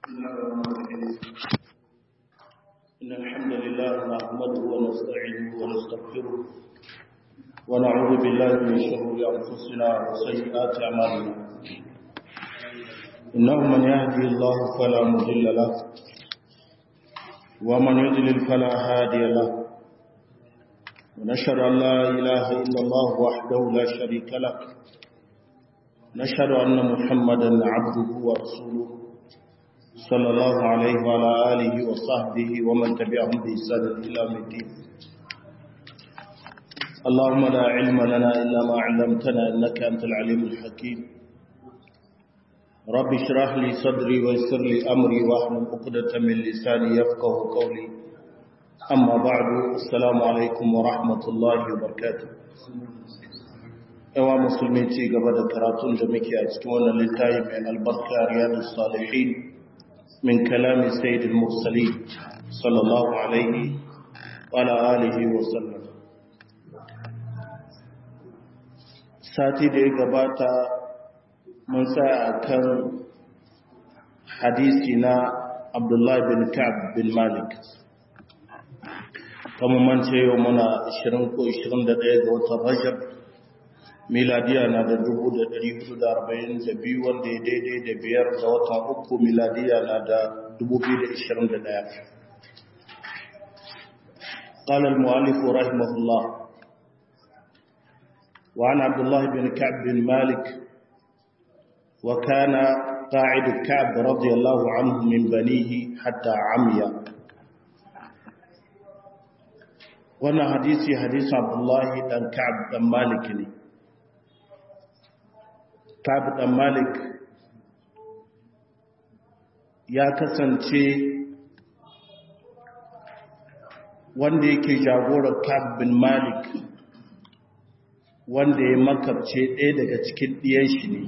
بسم الله الرحمن الرحيم إن الحمد لله نحمده ونستعينه ونستغفره ونعوذ بالله من شرور أنفسنا وسيئات أعمالنا إنه من يهدي الله فلا مضل له ومن يضلل فلا هادي له ونشهد أن لا إله إلا الله وحده لا شريك له نشهد أن محمدا عبده ورسوله صلى الله عليه وعلى آله وصحبه ومن تبعهم بإحسان إلى يوم الدين اللهم لا علم لنا إلا ما علمتنا إنك أنت العليم الحكيم رب اشرح لي صدري ويسر لي أمري واحلل عقدة من لساني يفقه قولي أما بعد السلام عليكم ورحمة الله وبركاته yawa musulmi ci gaba da karatun da muke a cikin wannan littafi mai albarka riyadus salihin min kalami sayyidil mursalin sallallahu alaihi wa ala alihi wa sallam sati da ya gabata mun tsaya akan hadisi na Abdullah bin Ka'b bin Malik kamar man ce yau muna 20 ko 21 ga watan Rajab miladiya na da dubu da dari hudu da arba'in da biyu wanda ya daidai da biyar da watan uku miladiya na da dubu biyu da ishirin da ɗaya قال المؤلف رحمه الله وعن عبد الله بن كعب بن مالك وكان قاعد كعب رضي الله عنه من بنيه حتى عمي وانا حديثي حديث عبد الله بن كعب بن مالك ne Kabu ɗan Malik ya kasance wanda yake jagorar Kabu bin Malik wanda ya makabce ɗaya daga cikin ɗiyan shi ne.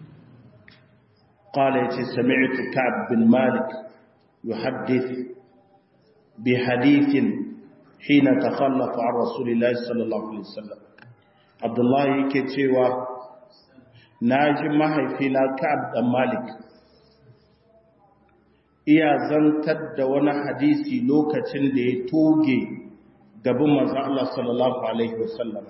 Ƙala ya ce, Sami'atu Kabu bin Malik yi haddif bi hadithin hina ta khallafa a Rasulullah sallallahu Alaihi wasallam. Abdullahi yake cewa na ji mahaifina Ka'ab dan Malik iya zantar da wani hadisi lokacin da ya toge gaban manzo Allah sallallahu alaihi wasallam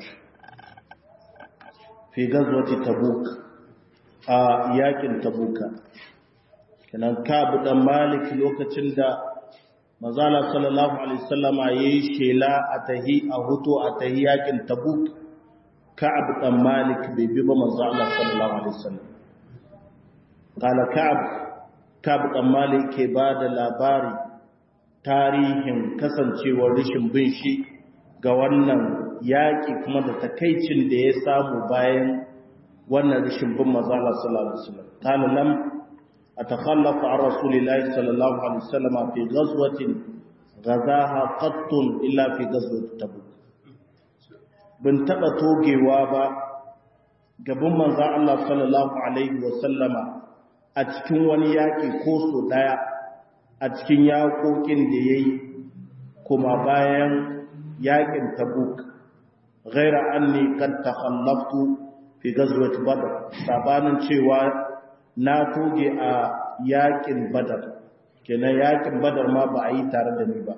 fi gazwati Tabuk a yakin Tabuka kenan Ka'ab dan Malik lokacin da manzo Allah sallallahu alaihi wasallam yayi shela a tahi a huto a tahi yakin Tabuk كعب بن مالك بيبي manzo Allah sallallahu alaihi wasallam kala ka'ab ka'ab dan malik ke bada labari tarihin kasancewar rishin bin shi ga wannan yaki kuma da takaicin da ya samu bayan wannan rishin bin manzo Allah sallallahu alaihi wasallam kala lam atakhallafu an rasulillahi sallallahu alaihi wasallam fi ghazwatin ghazaha qattun illa fi ghazwat tabuk bin taɓa togewa ba gaban manzan Allah sallallahu Alaihi wasallama a cikin wani yaƙi ko so ɗaya a cikin yaƙoƙin da ya yi kuma bayan yaƙin tabuk ghaira an ne kan takhallaftu fi gazwat badar sabanin cewa na toge a yaƙin badar kenan yaƙin badar ma ba a yi tare da ni ba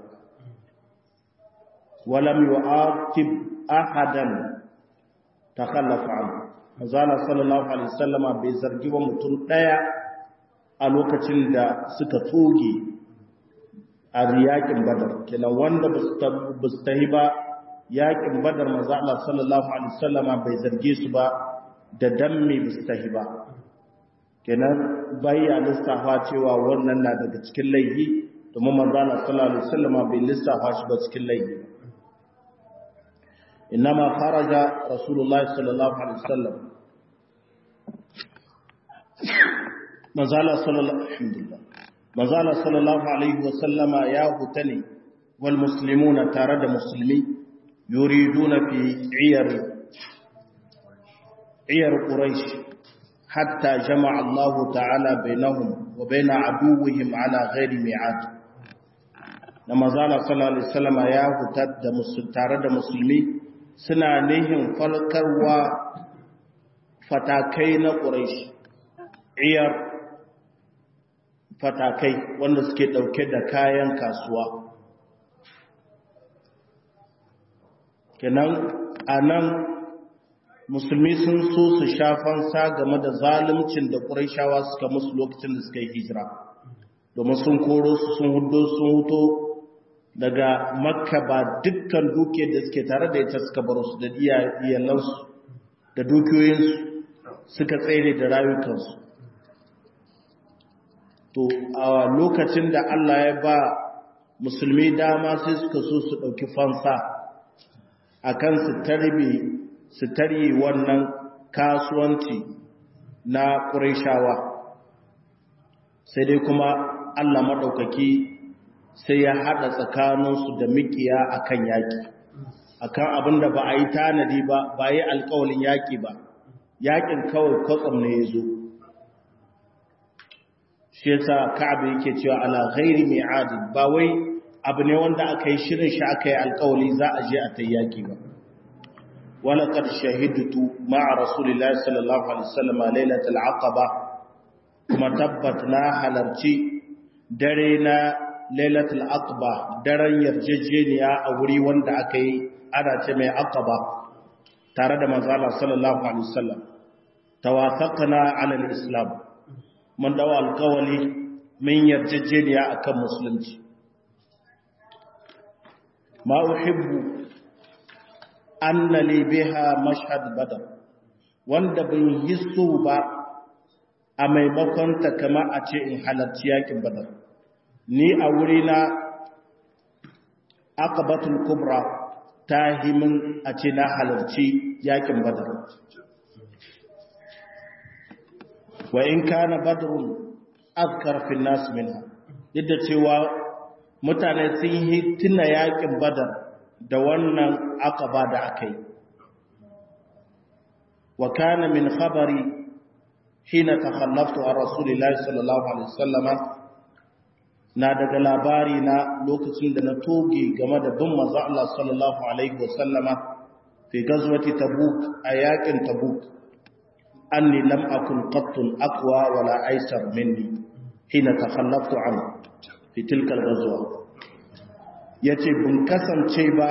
walam yu'aqib ahadan takhallafa anhu manzala sallallahu alaihi wasallama bai zargi wa mutum daya a lokacin da suka toge a yakin badar kenan wanda ba su tahi ba yakin badar manzala sallallahu alaihi wasallama bai zarge su ba da damme ba su tahi ba kenan bayya lissafa cewa wannan na daga cikin laifi domin manzala sallallahu alaihi wasallama bai lissafa shi ba cikin laifi إنما خرج رسول الله صلى الله عليه وسلم مازال صلى الله الحمد لله مازال صلى الله عليه وسلم يا هتني والمسلمون تارد مسلمي يريدون في عير عير قريش حتى جمع الله تعالى بينهم وبين عدوهم على غير ميعاد لما زال صلى الله عليه وسلم يا هتد تارد مسلمي suna nihin falkarwa fatakai na ƙuraish iyar fatakai wanda suke ɗauke da kayan kasuwa kenan a nan musulmi sun so su shafansa game da zaluncin da ƙuraishawa suka musu lokacin da suka yi hijira domin sun koro su sun hudo sun huto daga makka ba dukkan dukiyar da suke tare da ita suka baro su da iyalansu da dukiyoyinsu suka tsere da rayukansu to a lokacin da Allah ya ba musulmi dama sai suka so su ɗauki fansa akan su tarbe su tarye wannan kasuwanci na ƙuraishawa sai dai kuma Allah maɗaukaki sai ya haɗa tsakaninsu da mikiya akan yaƙi akan abin da ba a yi tanadi ba ba yi alƙawalin yaƙi ba yaƙin kawai kwatsam ne ya zo shi yasa ka'abu yake cewa ala ghairi mi'adi ba wai abu ne wanda aka yi shirin shi aka yi alƙawali za a je a ta yaƙi ba ولقد شهدت مع رسول الله صلى الله عليه وسلم ليلة العقبة كما تبتنا حلرتي درينا ليلة العقبة درن يرججينيا أوري وند أكي أنا تمي عقبة تارد مزالة صلى الله عليه وسلم توافقنا على الإسلام من دواء القولي من يرججينيا أكم مسلمتي ما أحب anna li biha mashhad badar wanda ban yi so ba a maimakon ta kama a ce in halarci yakin badar ni a wuri na aqabatul kubra ta himin a ce na halarci yakin badar wa in kana badrun azkar fi nas minha yadda cewa mutane sun yi tuna yakin badar da wannan aqaba da aka yi wa kana min khabari hina takhallaftu an rasulillahi sallallahu alaihi wasallama na daga labari na lokacin da na toge game da bin manzo Allah sallallahu alaihi wasallama fi gazwati tabuk a yakin tabuk anni lam akun qattun aqwa wala aysar minni hina takhallaftu an fi tilka al-ghazwa ya ce bin kasance ba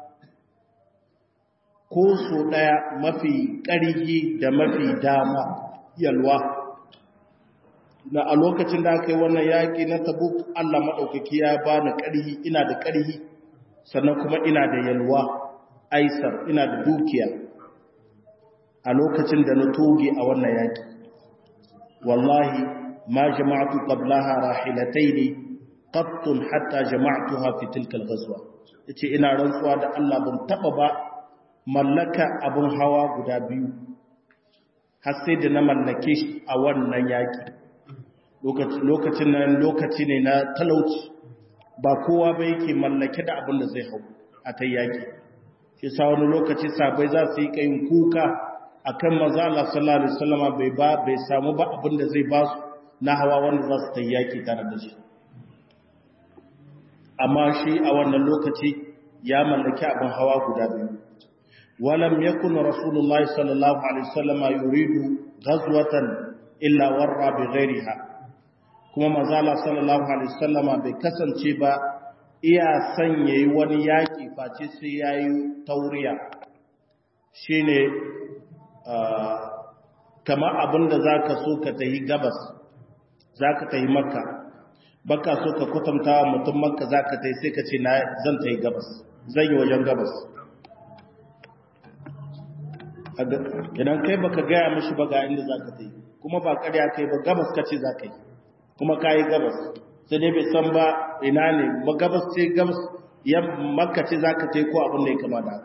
ko so ɗaya mafi ƙarhi da mafi dama yalwa na a lokacin da aka yi wannan yaƙi na tabuk Allah maɗaukaki ya ba ni ƙarhi ina da ƙarhi sannan kuma ina da yalwa aisar ina da dukiya a lokacin da na toge a wannan yaƙi wallahi ma jama'atu qablaha rahilataini qattun hatta jama'tuha fi tilka al-ghazwa yace ina rantsuwa da Allah ban taba ba mallaka abun hawa guda biyu har sai da na mallake shi a wannan yaki lokacin nan lokaci ne na talauci ba kowa ba yake mallake da abin da zai hau a ta yaki shi sa wani lokaci sabai za su yi kayin kuka akan maza Allah sallallahu alaihi wasallama bai ba bai samu ba abin da zai ba su na hawa wanda za su ta yaki tare da shi amma shi a wannan lokaci ya mallaki abin hawa guda biyu walam yakun rasulullahi sallallahu alaihi wasallama yuridu ghazwatan illa warra bi ghairiha kuma manzala sallallahu alaihi wasallama bai kasance ba iya son yayi wani yaki face sai yayi tauriya shine kamar abinda zaka so ka tayi gabas zaka tayi makka baka so ka kwatanta wa mutum makka za ka tai sai ka ce na zan ta yi gabas zan yi wajen gabas idan kai baka gaya mashi ba ga inda za ka tai kuma ba karya kai ba gabas ka ce za ka yi kuma ka yi gabas sai dai bai san ba ina ne ba gabas ce gabas ya makka ce za ka tai ko abin da ya kama da haka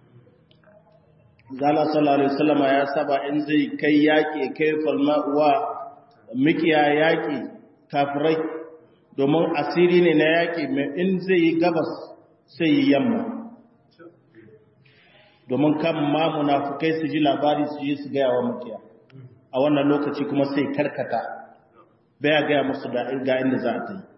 zala sallallahu alaihi wasallama ya saba in zai kai yaƙi kai falma wa mikiya yaƙi kafirai domin asiri ne na yaƙi mai in zai yi gabas sai yi yamma domin kan ma munafukai su ji labari su yi su gaya wa makiya a wannan lokaci kuma sai karkata baya gaya musu da ga inda za a ta yi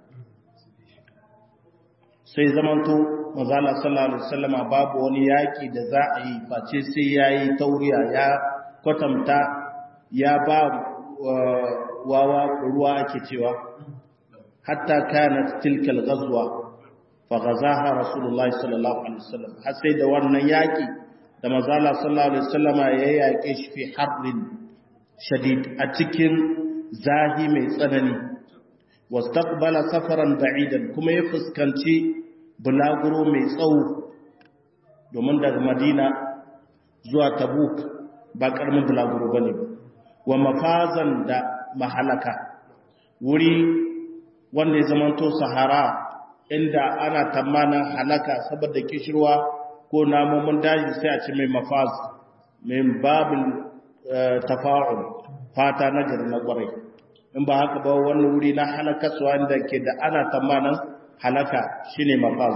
sai zamanto mazala sallallahu alaihi wasallama babu wani yaƙi da za a yi face sai ya yi tauriya ya kwatanta ya ba wawa ruwa ake cewa hatta kanat tilka al-ghazwa fa ghazaha rasulullah sallallahu alaihi wasallam har sai da wannan yaki da manzala sallallahu alaihi wasallam ya yake shi fi harbin shadid a cikin zahi mai tsanani wastaqbala safaran ba'idan kuma ya fuskanci bulaguro mai tsawo domin daga madina zuwa tabuk ba karamin bulaguro bane wa mafazan da mahalaka wuri wanda ya zamanto sahara inda ana tamanin halaka saboda kishirwa ko namomin daji sai a ci mai mafaz mai babin tafa'ul fata na gari na kwarai in ba haka ba wani wuri na halakaswa inda ke da ana tamanin halaka shine mafaz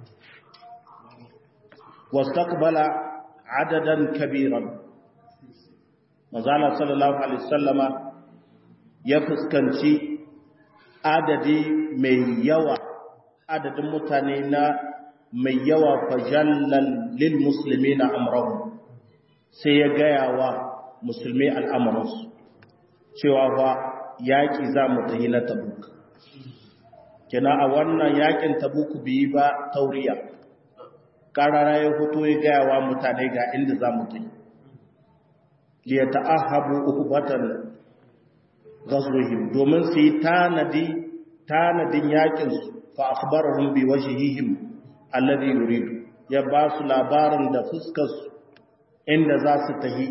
wastaqbala adadan kabiran mazala sallallahu alaihi wasallama ya fuskanci adadi mai yawa adadin mutane na mai yawa fajallal lil muslimina amrahu sai ya gaya wa musulmi al'amuransu cewa fa yaƙi za mu tahi na tabuk kina a wannan yaƙin tabuk biyi ba tauriya ƙarara ya fito ya gaya wa mutane ga inda za mu tahi liya ta'ahabu uhbatan ghazwihim domin su yi tanadi tanadin yakin su fa akhbarahum bi wajhihim alladhi yuridu ya ba su labarin da fuskar su inda za su tahi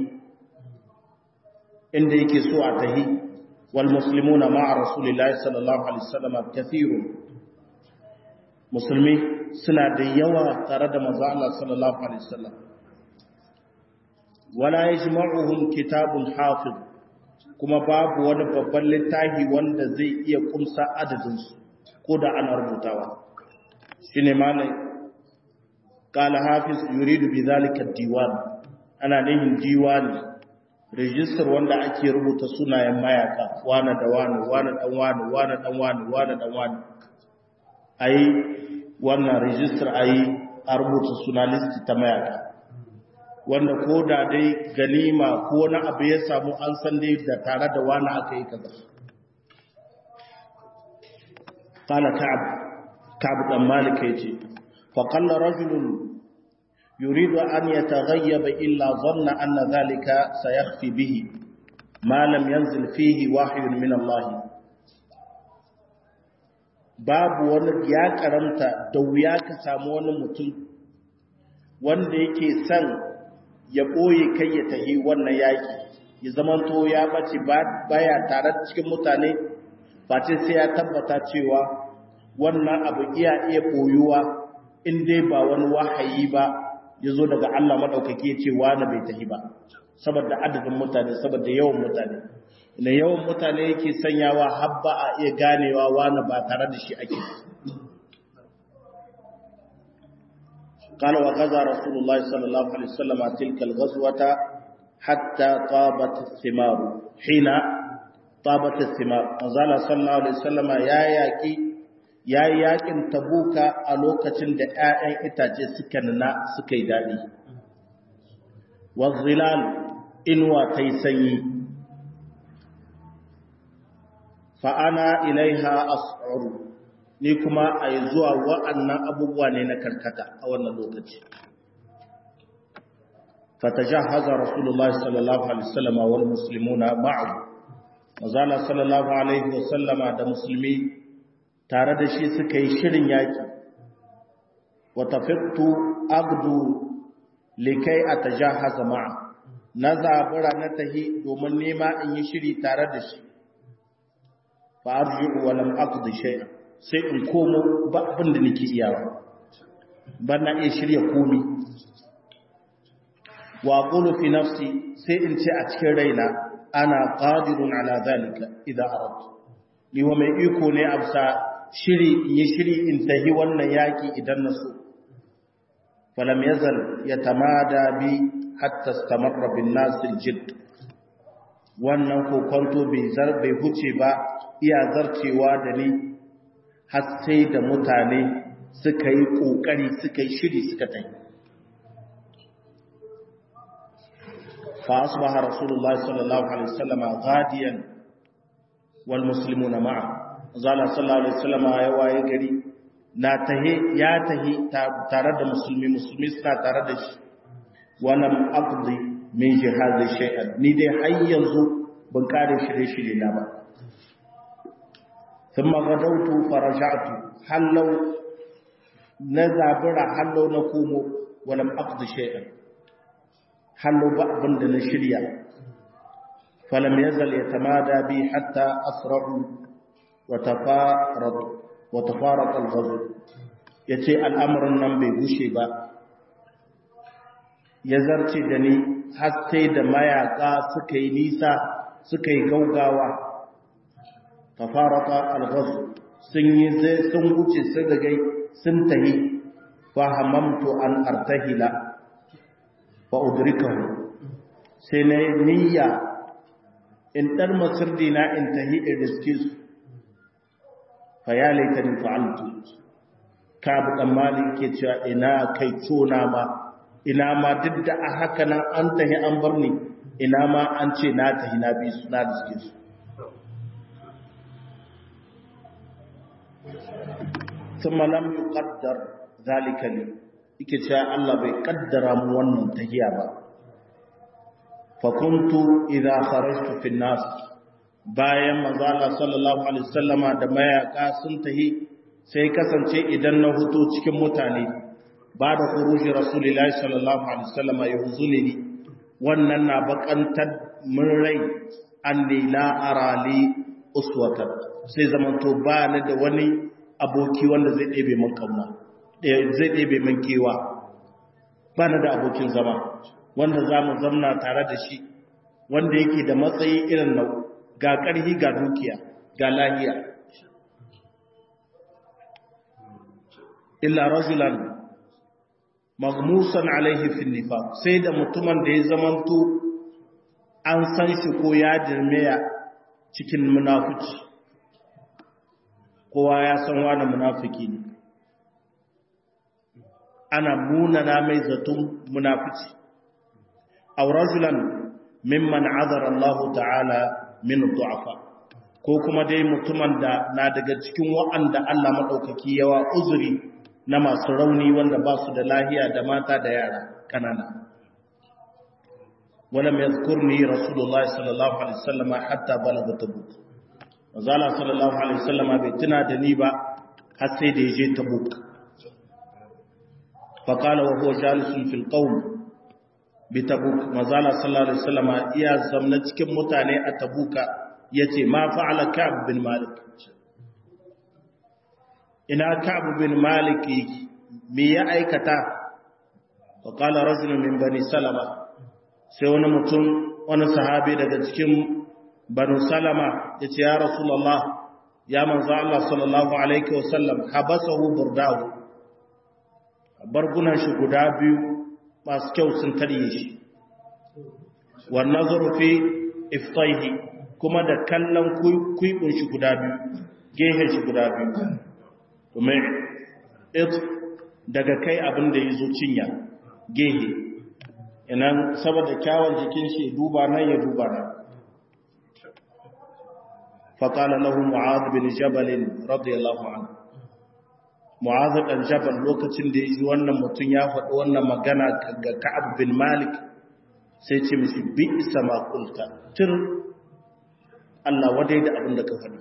inda yake so a tahi wal muslimuna ma'a rasulillahi sallallahu alaihi wasallam kathirun musulmi suna da yawa tare da manzo Allah sallallahu alaihi wasallam wala yajma'uhum kitabun hafiz kuma babu wani babban littafi wanda zai iya kumsa adadin su ko da ana rubutawa shine malai qala hafiz yuridu bidhalika diwan ana nihin diwani register wanda ake rubuta sunayen mayaka wani da wani wani dan wani wani dan wani wani dan wani ai wannan register ai a rubuta suna list ta mayaka wanda ko da dai ganima ko na abu ya samu an san dai da tare da wani aka yi kaza qala ka'ab ka'ab dan malik yace fa qalla rajulun yuridu an yataghayyaba illa dhanna anna dhalika sayakhfi bihi ma lam yanzil fihi wahyun min Allah babu wani ya karanta da wuya ka samu wani mutum wanda yake son ya ɓoye kai ya tahi wannan yaƙi ya zamanto ya bace baya tare cikin mutane ba ce sai ya tabbata cewa wannan abu iya iya ɓoyuwa in dai ba wani wahayi ba ya zo daga Allah maɗaukaki ya ce wani bai tahi ba saboda adadin mutane saboda yawan mutane na yawan mutane yake sanyawa habba a iya ganewa wani ba tare da shi ake قال وغزا رسول الله صلى الله عليه وسلم تلك الغزوة حتى طابت الثمار حين طابت الثمار نزال صلى الله عليه وسلم يا ياكي يا ياكن تبوكا a lokacin da ƴaƴan itace suka nuna suka yi dadi wazilal inwa tai sanyi fa ana ilaiha as'uru ni kuma a yi zuwa wa'annan abubuwa ne na karkata a wannan lokaci. Fataja haza Rasulullah sallallahu Alaihi wasallama wal musulmuna ma'abu, mazala sallallahu Alaihi wasallama da musulmi tare da shi suka yi shirin yaƙi, wata fitu agdu likai a ta ja haza ma'a, na zabura na tahi domin nema in yi shiri tare da shi, fa'arji walam agdu shai'a. sai in komo ba abin da nake iyawa ba na iya shirya komi wa qulu fi nafsi sai in ce a cikin raina ana qadirun ala zalika idza aradtu ni wa mai iko ne afsa shiri in yi shiri in tahi wannan yaki idan na so falam yazal yatamada bi hatta istamarra bin nas aljidd wannan kokonto bai zar bai huce ba iya zarcewa da ni har sai da mutane suka yi ƙoƙari suka yi shiri suka ta yi فأصبح رسول الله صلى الله عليه وسلم غاديا والمسلمون معه zala sallallahu alaihi wasallam ya waye gari na tahe ya tahi tare da musulmi musulmi suna tare da shi walam aqdi min jihadi shay'an ni dai har yanzu ban kare shirye shirye na ba thumma gadawtu faraja'tu hallau na zabira hallau na komo walam aqdi shay'an hallau ba abin da na shirya falam yazal yatamada bi hatta asra'u wa tafarad wa tafaraq al-ghazw yace al'amarin nan bai gushe ba ya zarce da ni har sai da mayaka suka yi nisa suka yi gaugawa tafaraka alghaz sun yi sun wuce sun rigai sun tahi fa hamamtu an artahila fa udrikahu sai na niyya in dar masurdina in tahi in riske su fa ya laitani fa'altu ka bu dan malik ke cewa ina kai tona ma ina ma duk da a haka nan an tahi an bar ni ina ma an ce na tahi na bi su na riske su ثم لم يقدر ذلك لي yake cewa Allah bai kaddara mu wannan tahiya ba fa kuntu idza kharajtu fi nas bayan manzo Allah sallallahu alaihi wasallama da mayaka sun tahi sai kasance idan na huto cikin mutane ba da khuruji rasulullahi sallallahu alaihi wasallama yahzuni wannan na bakantar mun rai anni la arali uswatan sai zamanto ba ni da wani aboki wanda zai ɗebe man kauna zai ɗebe man kewa ba na da abokin zama wanda za mu zamna tare da shi wanda yake da matsayi irin nau ga ƙarhi ga dukiya ga lahiya illa rajulan magmusan alaihi fil nifaq sai da mutumin da ya zamanto an san shi ko ya dirmeya cikin munafici kowa ya san wani munafiki ne ana munana mai zaton munafici aw rajulan mimman azara Allah ta'ala min du'afa ko kuma dai mutumin da na daga cikin wa'anda Allah madaukaki yawa uzuri na masu rauni wanda ba su da lahiya da mata da yara kanana ولم يذكرني رسول الله صلى الله عليه وسلم حتى بلغ تبوك Mazala sallallahu Alaihi wasallama bai tuna da ni ba har sai da ya je tabuk. Faƙala wa huwa jalisun fil qawm bi tabuk. Mazala sallallahu Alaihi wasallama iya zamna cikin mutane a tabuka ya ce ma fa'ala Ka'ab bin Malik. Ina Ka'ab bin Malik me ya aikata? Faƙala rajulun min bani Salama sai wani mutum wani sahabi daga cikin banu salama ya ce ya rasulallah ya manzo Allah sallallahu alaihi wasallam habasahu burdahu bargunan shi guda biyu masu kyau sun tarye shi wan nazaru fi iftaihi kuma da kallon kuibun shi guda biyu gehen shi guda biyu kuma it daga kai abin da yazo cinya gehe inan saboda kyawun jikin shi duba nan ya duba nan فقال له معاذ بن جبل رضي الله عنه معاذ بن جبل lokacin da yaji wannan mutun ya faɗi wannan magana ga Ka'ab bin Malik sai ce mishi bi sama qulta tir Allah wadai da abin da ka faɗi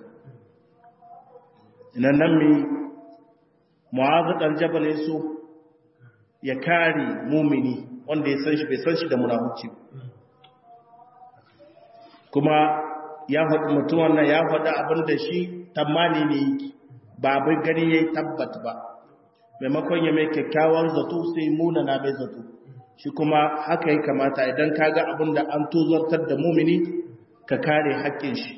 inan nan mi Mu'adh dan Jabal yaso ya kare mumini wanda ya san shi bai san shi da munafici kuma ya faɗi mutum wannan ya faɗi abin da shi tamani ne yake ba bai gani ya yi tabbat ba maimakon ya mai kyakkyawan zato sai muna na mai zato shi kuma haka ya kamata idan ka ga abin da an tozartar da mumini ka kare haƙƙin shi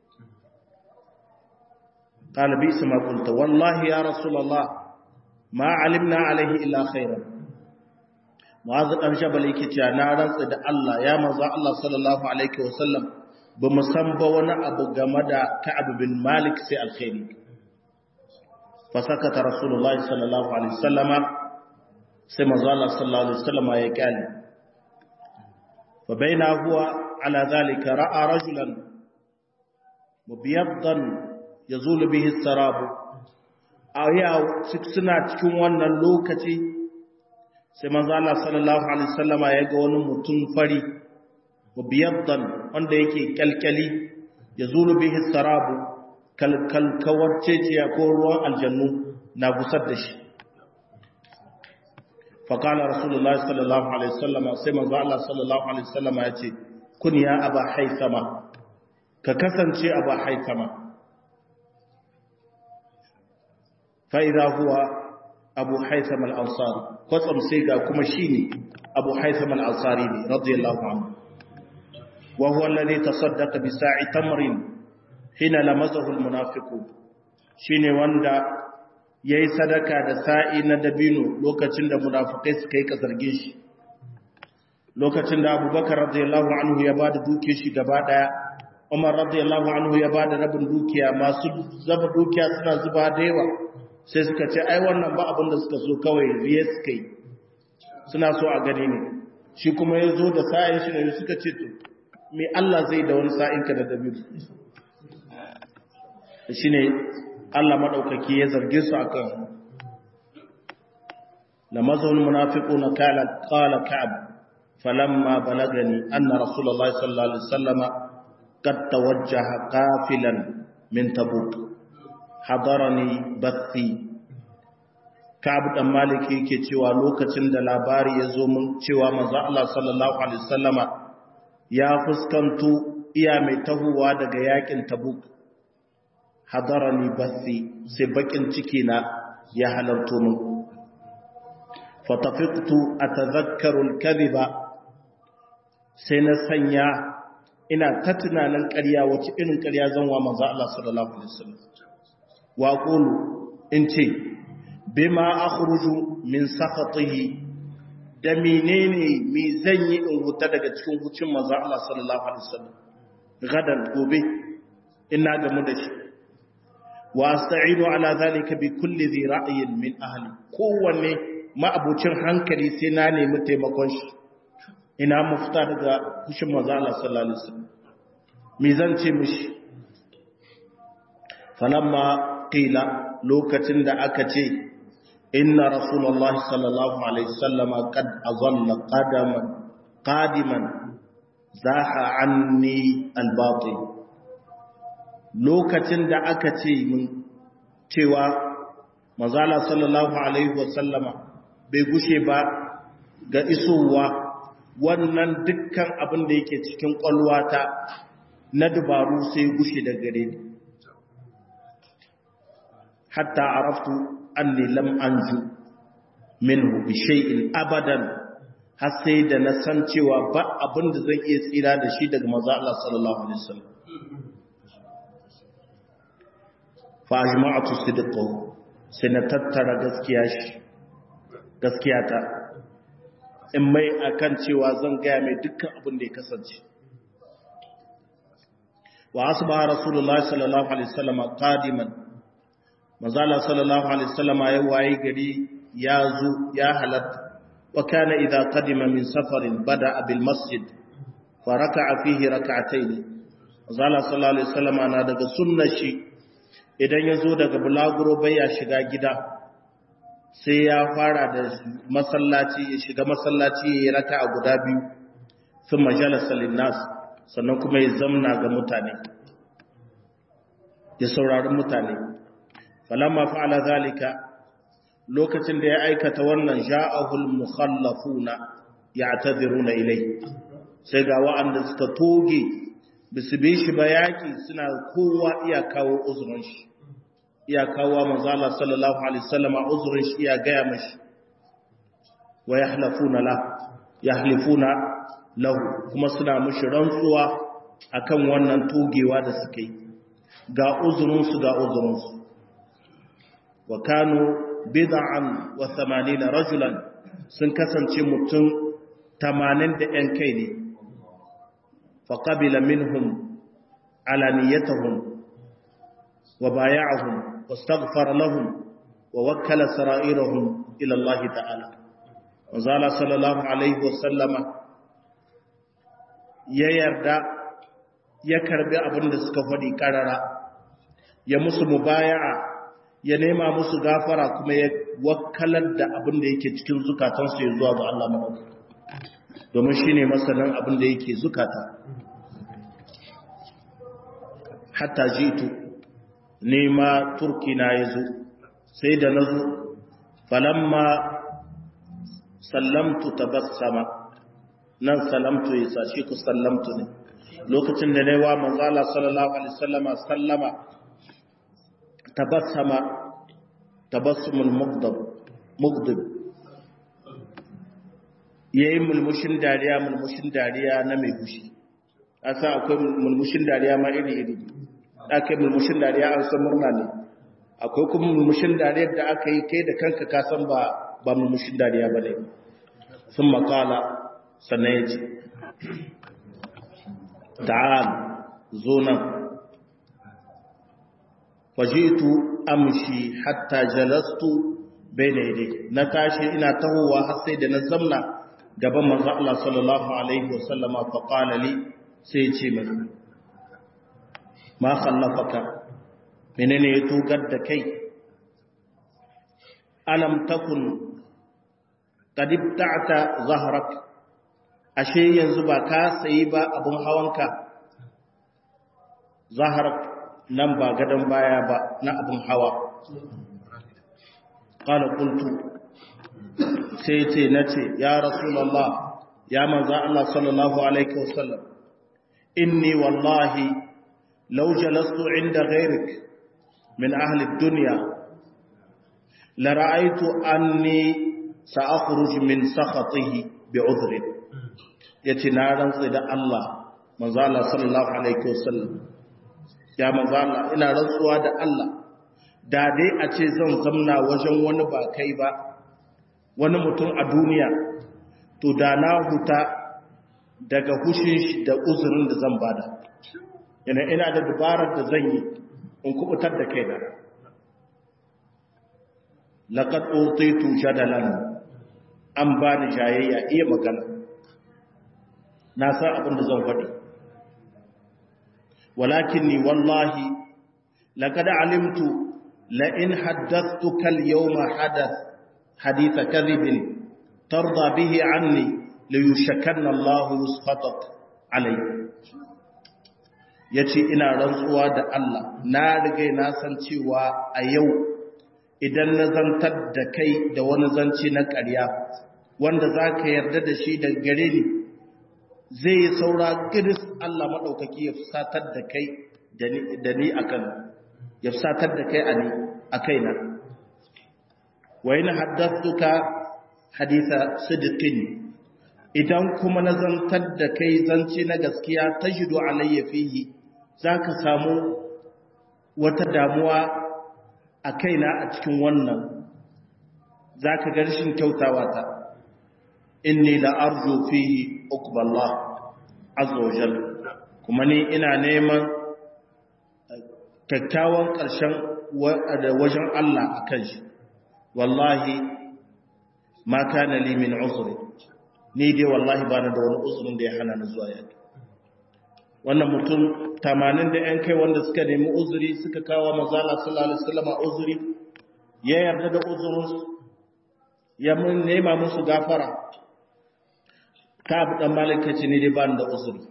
ɗalibi su makulta wallahi ya rasulallah ma alimna alaihi illa khairan mu'azu ɗan shabal yake cewa na rantsa da Allah ya manzo Allah sallallahu alaihi wasallam ba mu san ba wani abu game da Ka'ab bin Malik sai alkhairi fa sakata Rasulullah sallallahu alaihi wasallama sai manzo Allah sallallahu alaihi wasallama ya kale fa baina huwa ala zalika ra'a rajulan mubiyaddan yazulu bihi sarabu aya suna cikin wannan lokaci sai manzo Allah sallallahu alaihi wasallama ya ga wani mutum fari biyaddan wanda yake kalkali yazulu bihi sarabu kalkal kawarceciya ko ruwan aljannu na gusar da shi faƙala rasulullah sallallahu alaihi wasallama sai manzo Allah sallallahu alaihi wasallama ya ce kun ya aba haithama ka kasance aba haithama fa'ida huwa abu haithama al'ansari kwatsam sai ga kuma shi ne abu haithama al'ansari ne radiyallahu anhu wa huwa alladhi tasaddaqa bi sa'i tamrin hina lamazahu almunafiqu shine wanda yayi sadaka da sa'i na dabino lokacin da munafikai suka yi kasarge shi lokacin da abubakar radiyallahu anhu ya bada duke shi gaba daya umar radiyallahu anhu ya bada rabin dukiya masu zaba dukiya suna zuba da yawa sai suka ce ai wannan ba abin da suka so kawai riye suka yi suna so a gani ne shi kuma ya zo da sa'in shi ne suka ce to me Allah zai da wani sa'in ka da dabino shi ne Allah maɗaukaki ya zarge su a kan lamazon munafiku na kala ka'ab falamma balagani anna rasulullahi sallallahu alaihi wasallama qad tawajjaha qafilan min tabuk hadarani bathi ka'ab dan maliki yake cewa lokacin da labari ya zo mun cewa manzo Allah sallallahu alaihi wasallama ya fuskanto iya mai tahuwa daga yakin tabuk hadarani bathi sai bakin ciki na ya halarto min fatafiqtu atadhakkaru al-kadhiba sai na sanya ina ta tunanin ƙarya wace irin ƙarya zan wa manzo Allah sallallahu alaihi wasallam wa qulu in ce bima akhruju min sakhatihi da menene me zan yi in huta daga cikin hucin manzo Allah sallallahu alaihi wasallam gadan gobe ina gamu da shi wa asta'inu ala zalika bi kulli dhi ra'yin min ahli kowanne ma'abucin hankali sai na nemi taimakon shi ina mafita daga kushin manzo Allah sallallahu alaihi wasallam me zan ce mishi falamma qila lokacin da aka ce inna rasulullahi sallallahu alaihi wasallam qad azalla qadaman qadiman zaha anni al-batil lokacin da aka ce mun cewa manzala sallallahu alaihi wasallama bai gushe ba ga isowa wannan dukkan abin da yake cikin kwalwata na dubaru sai gushe da gare ni hatta araftu anni lam anju minhu bi shay'in abadan har sai da na san cewa ba abin da zan iya tsira da shi daga manzo Allah sallallahu alaihi wasallam fa ajma'atu sidqahu sai na tattara gaskiya shi gaskiya ta in mai akan cewa zan gaya mai dukkan abin da ya kasance wa asbaha rasulullahi sallallahu alaihi wasallam qadiman mazala sallallahu alaihi wasallam ya waye gari ya zo ya halatta wa kana idza qadima min safarin bada bil masjid fa raka'a fihi rak'atayn mazala sallallahu alaihi wasallam na daga sunnar shi idan ya zo daga bulaguro bai ya shiga gida sai ya fara da masallaci ya shiga masallaci ya yi raka a guda biyu sun majalasa linnas sannan kuma ya zamna ga mutane ya saurari mutane falamma fa'ala zalika lokacin da ya aikata wannan ja'ahul mukhallafuna ya'tadhiruna ilai sai ga wa'anda suka toge bisu bi shi ba yaki suna kowa iya kawo uzurin shi iya kawo manzo Allah sallallahu alaihi wasallam uzurin shi iya gaya mashi wa yahlafuna la yahlifuna lahu kuma suna mushi rantsuwa akan wannan togewa da suke ga uzurin su ga uzurin su wa kanu bid'an wa 80 rajulan sun kasance mutum 80 da yan kai ne fa qabila minhum alaniyatuhum wa bay'ahum واستغفر لهم ووكل سرائرهم إلى الله تعالى وزال صلى الله عليه وسلم ya yarda ya karbi abin da suka faɗi ƙarara ya musu mubaya'a ya nema musu gafara kuma ya wakkalar da abin da yake cikin zukatansu ya zuwa ga Allah maɗaukaki domin shi ne masanin abin da yake zukata hatta jitu nema turki na ya zo sai da na zo falamma sallamtu tabassama nan salamtu ya sashi ku sallamtu ne lokacin da wa manzala sallallahu alaihi wasallama sallama tabassama tabassumul mugdab mugdab yayin mulmushin dariya mulmushin dariya na mai fushi asa akwai mulmushin dariya ma iri iri akai mulmushin dariya an san murna ne akwai kuma mulmushin dariyar da aka yi kai da kanka ka san ba ba mulmushin dariya bane sun makala sannan ya ce ta'al zo nan fajitu amshi hatta jalastu bayna yadayhi na tashi ina tahowa har sai da na zamna gaban manzo Allah sallallahu alaihi wasallama fa qala li sai ya ce masa ma khallafaka menene ya tugar da kai alam takun qad ibta'ta zahrak ashe yanzu ba ka sayi ba abun hawanka zahrak nan ba gadon baya ba na abun hawa qala qultu sai ce nace ya rasulullah ya manzo Allah sallallahu alaihi wasallam inni wallahi law jalastu inda ghayrik min ahli ad-dunya la ra'aytu anni sa'akhruj min sakhatihi bi'udhrin yace na rantsa da Allah manzo Allah sallallahu alaihi wasallam ya manzo Allah ina rantsuwa da Allah da dai a ce zan zamna wajen wani ba kai ba wani mutum a duniya to da na huta daga hushin shi da uzurin da zan bada yana ina da dubarar da zan yi in kubutar da kai da laqad utitu jadalan an bani jayayya iya magana na san abin da zan faɗi walakinni wallahi laqad alimtu la in haddathtuka al-yawma hadath hadith kadhib tarda bihi anni liyushakanna Allah yusfatak alayhi yace ina rantsuwa da Allah na riga na san cewa a yau idan na zantar da kai da wani zanci na ƙarya wanda zaka yarda da shi daga gare ni zai yi saura giris Allah maɗaukaki ya fusatar da kai da ni a kan ya fusatar da kai a kaina wa yana haddattuka haditha sidiqin idan kuma na zantar da kai zance na gaskiya tajidu alayya fihi zaka samu wata damuwa a kaina a cikin wannan zaka ga rashin kyautawa ta inni la arju fihi uqballah azza wajal kuma ni ina neman kyakkyawan ƙarshen wajen Allah akan shi wallahi ma kana li min uzri ni dai wallahi ba da wani uzurin da ya hana ni zuwa yaki wannan mutum 80 da yan kai wanda suka nemi uzuri suka kawo manzala sallallahu alaihi wasallam uzuri ya yarda da uzurin ya mun nema musu gafara ka abu dan malaka ce ne dai ba da uzuri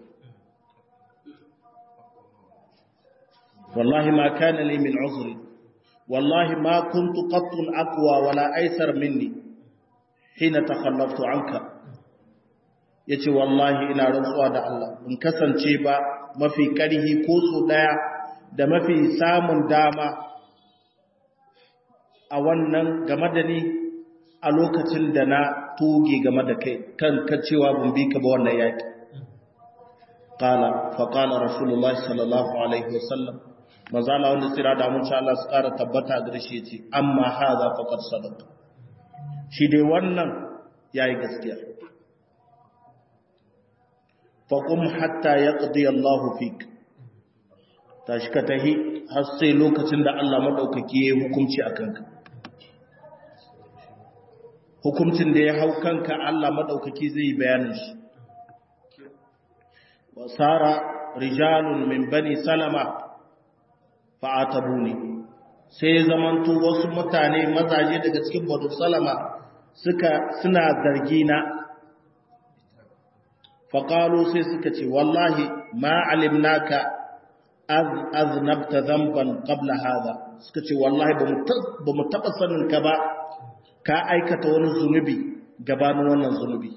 wallahi ma kana li min uzri wallahi ma kuntu qattun aqwa wala aysar minni hina takhallaftu anka yace wallahi ina rantsuwa da Allah in kasance ba mafi karhi ko so daya da mafi samun dama a wannan game da ni a lokacin da na tuge game da kai kan ka cewa ban bi ka ba wannan yaki qala fa qala rasulullah sallallahu alaihi wasallam manzo Allah wanda tsira da mun sha Allah su kara tabbata ga shi yace amma hadha faqad sadaqa shi dai wannan yayi gaskiya fa qum hatta yaqdi Allah fik tashi ka tahi har sai lokacin da Allah madaukaki ya hukunci akan ka hukuncin da ya hau kanka Allah maɗaukaki zai bayanin shi. Wasara rijalun min bani salama fa'atabuni sai zamanto wasu mutane mazaje daga cikin Banu Salama suka suna zargi na faqalu sai suka ce wallahi ma alimnaka aznabta dhanban qabla hadha suka ce wallahi ba mu taba sanin ka ba ka aikata wani zunubi gabanin wannan zunubi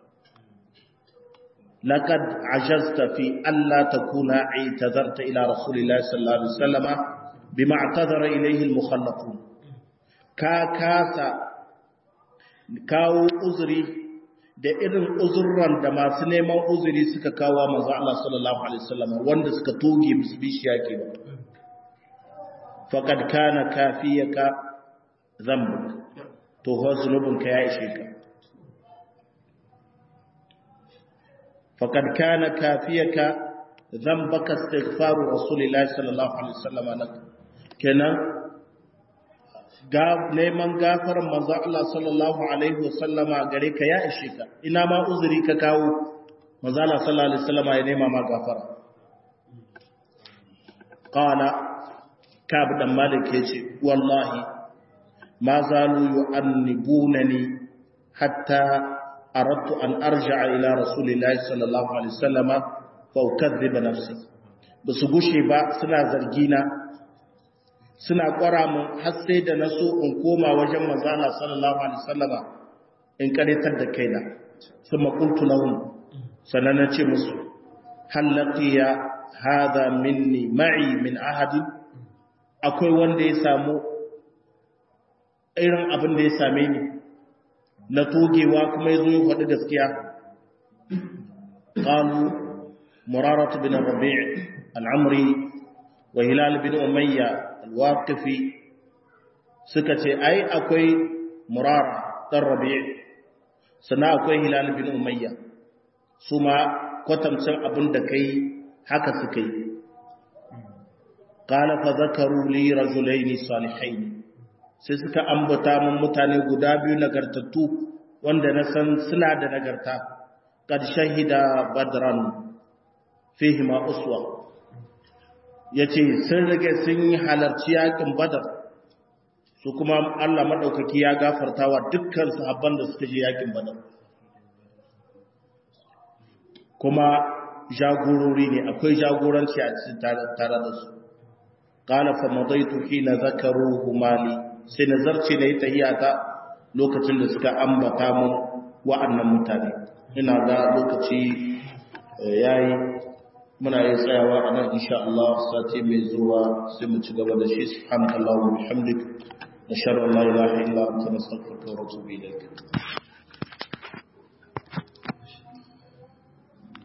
laqad ajazta fi alla takuna i'tazarta ila rasulillahi sallallahu alaihi wasallama bima i'tazara ilayhi al-mukhallafun ka kasa kawo uzuri da irin uzurran da masu neman uzuri suka kawo manzo Allah sallallahu alaihi wasallam wanda suka toge bisu bishiya ke ba faqad kana kafiyaka dhanbuk to ho zunubinka ya ishe ka faqad kana kafiyaka dhanbaka istighfaru rasulillahi sallallahu alaihi wasallam lak kenan ga neman gafaran manzo Allah sallallahu alaihi wasallama gare ka ya ishe ka ina ma uzuri ka kawo manzo Allah sallallahu alaihi wasallama ya nema ma gafara qala kab dan malik yace wallahi ma zalu yu'annibunani hatta aradtu an arja'a ila rasulillahi sallallahu alaihi wasallama fa ukadhiba nafsi basu gushe ba suna zargina suna kwara mun har sai da na so in koma wajen manzala sallallahu alaihi wasallama in karitar da kaina kuma qultu lahum sanan ce musu hal laqiya hadha minni ma'i min ahadi akwai wanda ya samu irin abin da ya same ni na togewa kuma yazo ya faɗi gaskiya qalu murarah bin rabi' al-amri wa hilal bin umayya alwaqifi suka ce ai akwai murara dan rabi' sannan akwai hilal bin umayya su ma kwatamcin abin da kai haka suka yi qala fa zakaru li rajulaini salihain sai suka ambata mun mutane guda biyu nagartattu wanda na san suna da nagarta kad shahida badran fihi ma uswa ya ce sun rage sun yi halarci yakin badar su kuma Allah maɗaukaki ya gafarta wa dukkan sahabban da suka je yakin badar kuma jagorori ne akwai jagoranci a cikin tare da su qala fa madaitu hina zakaru humali sai nazarci da ita hiyata lokacin da suka ambata mun wa'annan mutane ina ga lokaci yayi muna yin tsayawa a nan insha Allah sati mai zuwa sai mu ci gaba da shi subhanallahi wa bihamdik nashhadu an la ilaha illa anta nastaghfiruka wa natubu ilayk